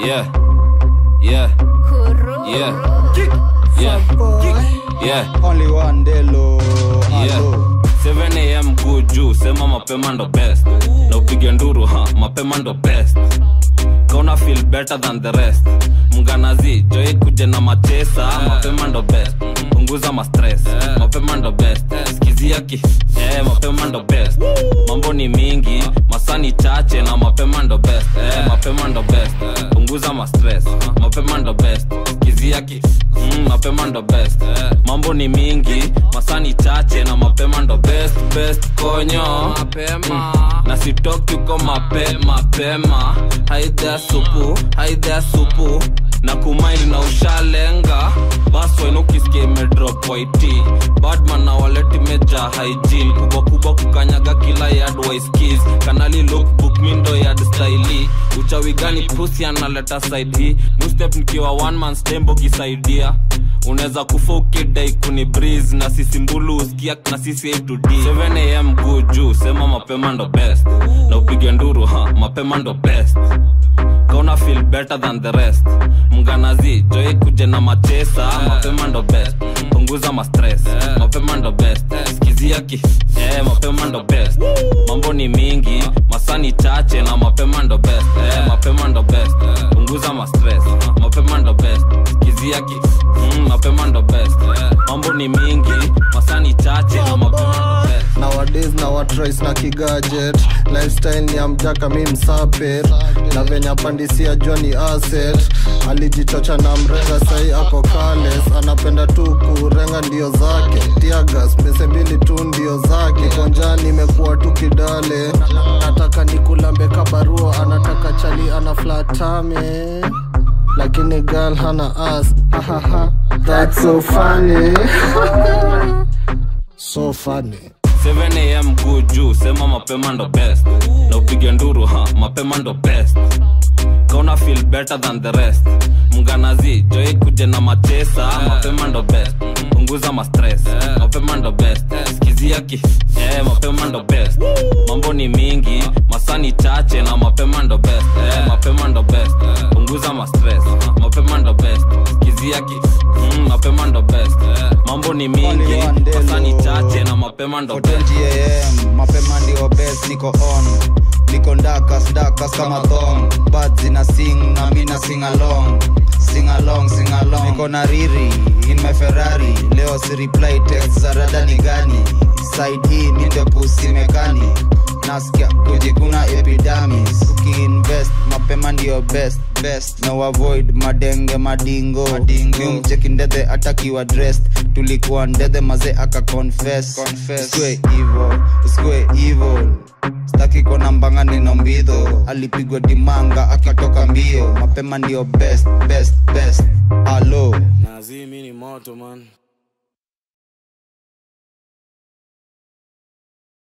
Yeah. Yeah. Yeah. Yeah. Yeah. Only one delo. Yeah. 7 am kuu juu sema mapema ndo best na upige nduru ha mapema ndo best kauna feel better than the rest mnganazi joi kuje na machesa mapema ndo best punguza mastress mapema ndo best skizia ki eh, mapema ndo best mambo ni mingi masani chache na mapema ndo best eh, mapema ndo best punguza mastress mapema ndo best skizia ki mm, mapema ndo best mambo ni mingi masani chache na mapema ndo best best konyo mapema na sitoki uko mape mapema haidhea supu haidhea supu na kumaili na ushalenga baswen ukisikia imedrop waiti badman na waleti meja hygiene kubwa kubwa kukanyaga kila yard waiskis kanali lookbook mindo yard staili uchawi gani pusi analeta side hii mustep nikiwa one man stembo kisaidia unaweza kufa ukidai kuni breeze na sisi mbulu usikia na sisi A to D 7 am guu juu sema mapema ndo best na upige nduru ha mapema ndo best kauna feel better than the rest mnganazi joi kuje na machesa mapema ndo best punguza mastress mapema ndo best skizia ki eh, mapema ndo best mambo ni mingi masani chache na mapema ndo best eh, mapema ndo best punguza mastress mapema ndo best skizia ki mm, mapema ndo best mambo ni mingi masani chache na mapema ndo best nowadays na watrais na kigajet lifestyle ni amjaka mi msapet na venya pandisia jua ni asset alijichocha na mrenga sai ako kales anapenda tu kurenga ndio zake tiagas mese mbili tu ndio zake konjani imekuwa tu kidale nataka nikulambe kabarua anataka chali ana flatame lakini girl hana as hahaha that's so funny so funny 7 am guu juu sema mapema ndo best na upige nduru ha mapema ndo best kauna feel better than the rest mnganazi joi kuje na machesa mapema ndo best punguza mastress mapema ndo best skizia ki eh, mapema ndo best mambo ni mingi masani chache na mapema ndo best eh, mapema ndo best punguza mastress mapema ndo best skizia ki mm, mapema ndo best mambo ni mingi masani chache na mapema ndo best 20 am mapema ndio best niko on niko ndakas ndakas kama thong bad zina sing na mina sing along sing along sing along niko na riri in my ferrari leo si reply text za rada ni gani side hii mi ndio pusi mekani nasikia kujikuna epidamis ukiinvest mapema ndio best best no avoid madenge madingo mcheki ndethe atakiwa dressed tulikuwa ndethe maze aka confess Usikue evil, usikue evil staki kona mbanga nino mbidho alipigwa dimanga akitoka mbio mapema ndio best best best alo nazimi ni moto man